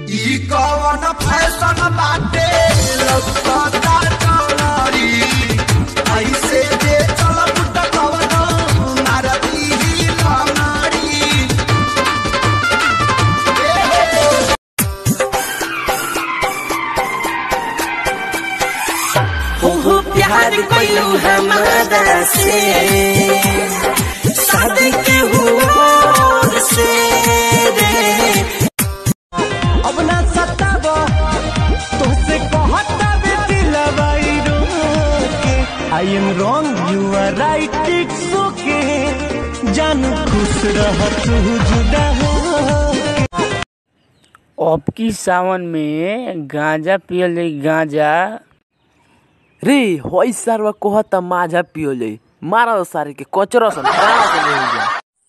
ई कवन फैशन बाटे लौकता डोलरी ऐसे जे चलब त कवन मारती ही लंगड़ी हो हो प्यार कइलू हमारा से शादी के हुआ से रे अब ना सताब तोसे कहता बेटी लबाई रोके I am wrong you are right it's okay जान खुश रह तू जुदा हो अब की सावन में गांजा पियल जाई गांजा रे होई सारवा कहता माझा पियोले मारा सारे के कचरा सन प्राण के ले जा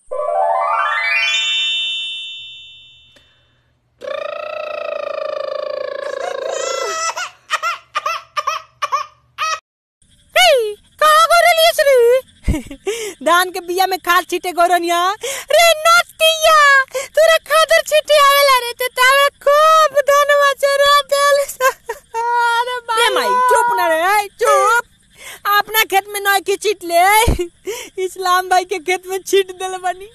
कहाँ गोरलियस रे धान के बिया में खाद छीटे गोरनिया रे नतिया तोरा खादर छीटे आवेला रे ते तावे खूब धनवा चरा देल अरे भाई रे माई चुप ना रे ऐ, चुप अपना खेत में नय की छीट ले इस्लाम भाई के खेत में छीट देल बनी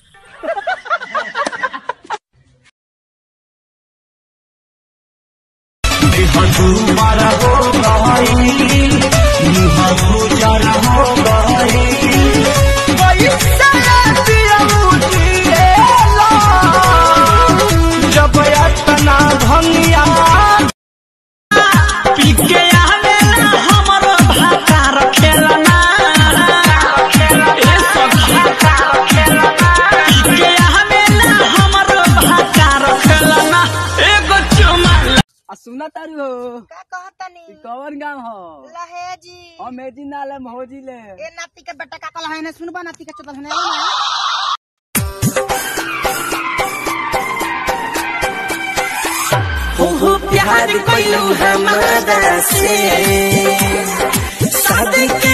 जब अतना भंगिया पी के आवेला हमर भाता रखेला ए सखी पी के आवेला हमर भाता रखेला एगो चुमा आ सुना तारू हो का कहतनी ई कवन गांव हो लहेजी हम एजी नाले महोजी ले ए नाती के बेटा का कहला है ना सुनबा नाती के चतल है ना हो हो प्यार कइलू हमारा से शादी